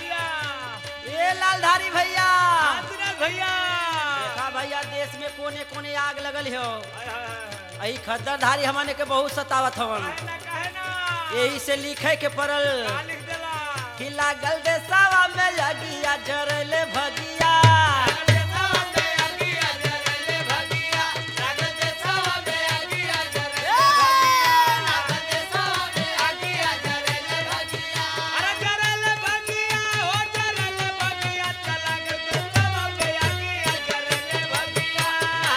भैया ए लालधारी भैया आदिनाथ भैया देखा भैया देश में कोने कोने आग लगल हो हाय, हाय, हाय। अही खद्दरधारी हमने के बहुत सतावत हवन काहे ना काहे ना यही से लिखे के पड़ल का लिख देला कि लागल देसावा में लगिया जरले भगिया अरे जरल भगिया हो जरल भगिया चला के देसावा में आगिया जरल भगिया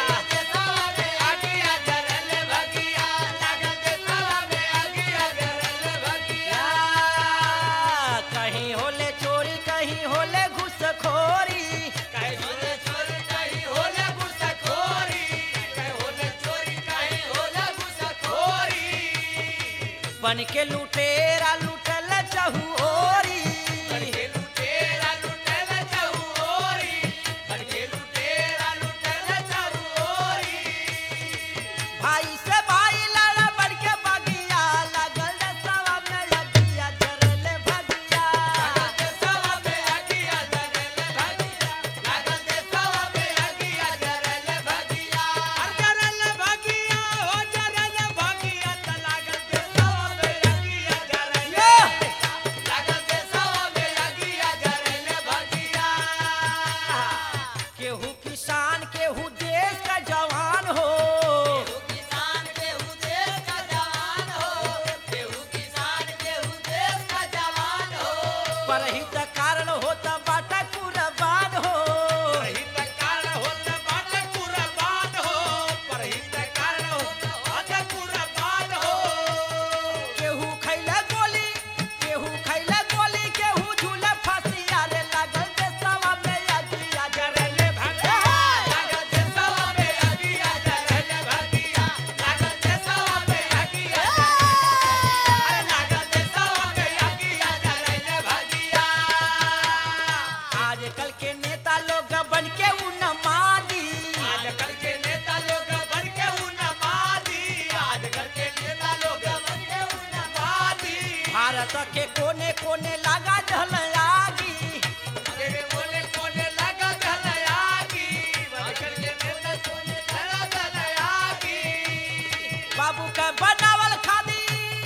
आगिया जरल भगिया लागल देसावा में आगिया जरल भगिया कहीं होले चोरी कहीं होले घुसखोरी काहे होले चोरी काहे होले घुसखोरी काहे होले चोरी काहे होले घुसखोरी बन के लुटेरा लुटल चहुओरी करके लुटेरा लुटेला चहुओरी करके लुटेरा लुटेला चहुओरी भाई से भाई लड़ा बन के बगिया लागल देसावा में लगिया जरले भगिया देसावा में आगिया जरले भगिया लागल देसावा में आगिया जरले भगिया अर जरले भगिया हो जरले भगिया त लागल देसावा में आगिया जरले लागल देसावा में आगिया जरले भगिया केहू किसान केहू देश का जवान हो किसान केहू देश का जवान हो केहू किसान केहू देश का जवान हो परहित कारण होता बाटा कुर्बान हो परहित कारण होत बाटे कुर्बान हो परहित कारण होत बाटे कुर्बान हो केहू खैले गोली केहू खैले गोली केहू झूले फांसिया रे लागल देसावा में अगिया जरले भगिया लागल देशवा में आगिया जरले भगिया लागल देशवा में आगिया अरे लागल देशवा में आगिया जरले भगिया आजकल के नेता लोग बन के उन्मादी आजकल के नेता लोग बन के उन्मादी आजकल के नेता लोग बन के उन्मादी भारत के कोने कोने लगा जल आगी तेरे बोले कोने लगा गलयागी आजकल के नेता कोने लगा गलयागी बाबू के बनावल खादी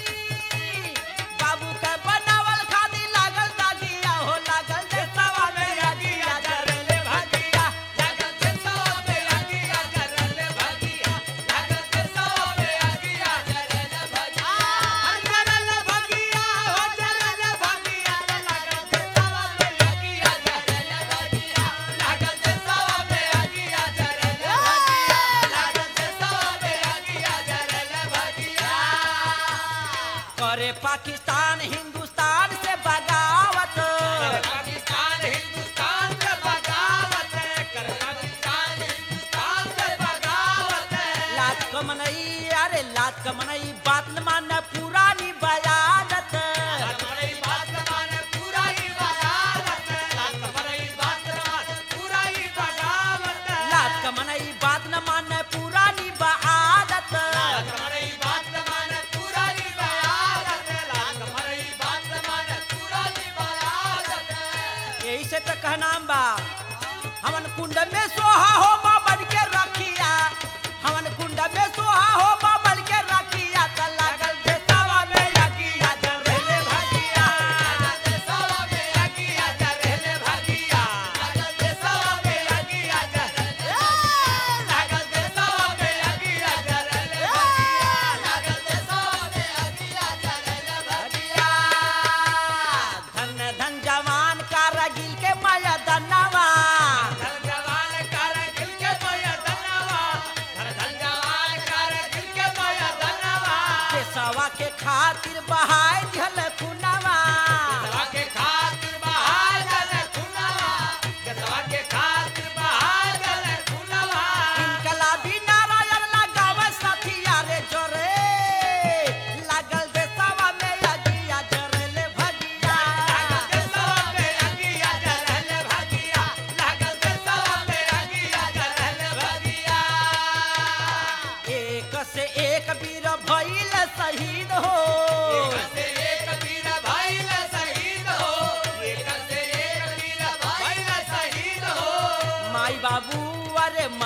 बाबू के बनावल खादी लागल दागिया हो लागल देसावा में अगिया जरले भगिया लागल देशवा में आगिया जरले भगिया लागल देशवा में आगिया जरले भगिया हर जरले भगिया हो जरले भगिया लागल देशवा में आगिया जरले भगिया लागल देशवा में आगिया जरले भगिया लागल देशवा में आगिया जरले भगिया करे पाकिस्तान हिंदुस्तान से बगावत पाकिस्तान हिंदुस्तान से बगावत है कर पाकिस्तान हिंदुस्तान से बगावत है लात कमनई अरे लात कमनई बात न माने पुरानी बयानत हमारी बात माने पूरा ही बगावत है हमारी बात माने पूरा ही बगावत है लात कमनई बात न माने पुरानी बआदत हमारी बात माने पूरा ही बगावत है हमारी बात माने पूरा ही बगावत है यही से तो कहनाम बा हमन कुंड में सोहा हो माँ बन के रखिया हमन कुंड में सोहा हो माँ बन के रखिया त लागल देसावा में लगिया जरले भगिया लागल देशवा में आगिया जरले भगिया लागल देशवा में आगिया जरले लागल देशवा में आगिया जरले भगिया लागल देशवा में आगिया जरले भगिया धन धन जवान का रगिल के माया दनवा धन जवान कारगिल के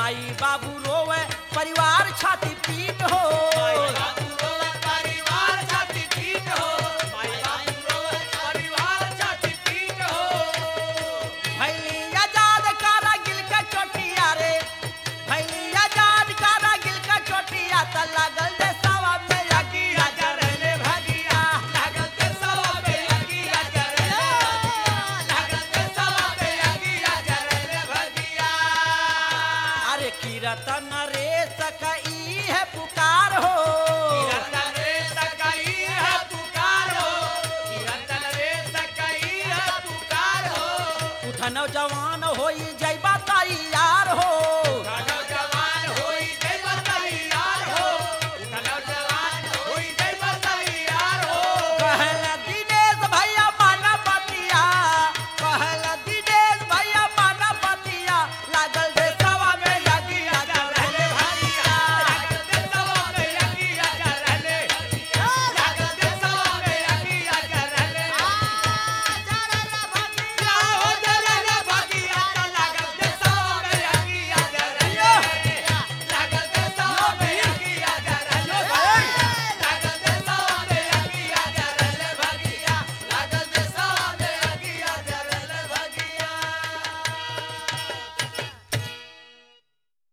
माई बाबू रोवे परिवार छाती पीट हो माई बाबू रोवे परिवार छाती पीट हो माई बाबू रोवे परिवार छाती पीट हो भैली आजाद कारा गिल का चोटिया रे भैली आजाद कारा गिल का चोटिया त लागल देसावा में अगिया जरले भगिया लागल ते सवा पे अगिया जरले लागल ते सवा पे अगिया जरले भगिया अरे कीरतन रे सकई है पुकार हो किरतन रे सकई है पुकार हो किरतन रे सकई है पुकार हो उठन जवान होई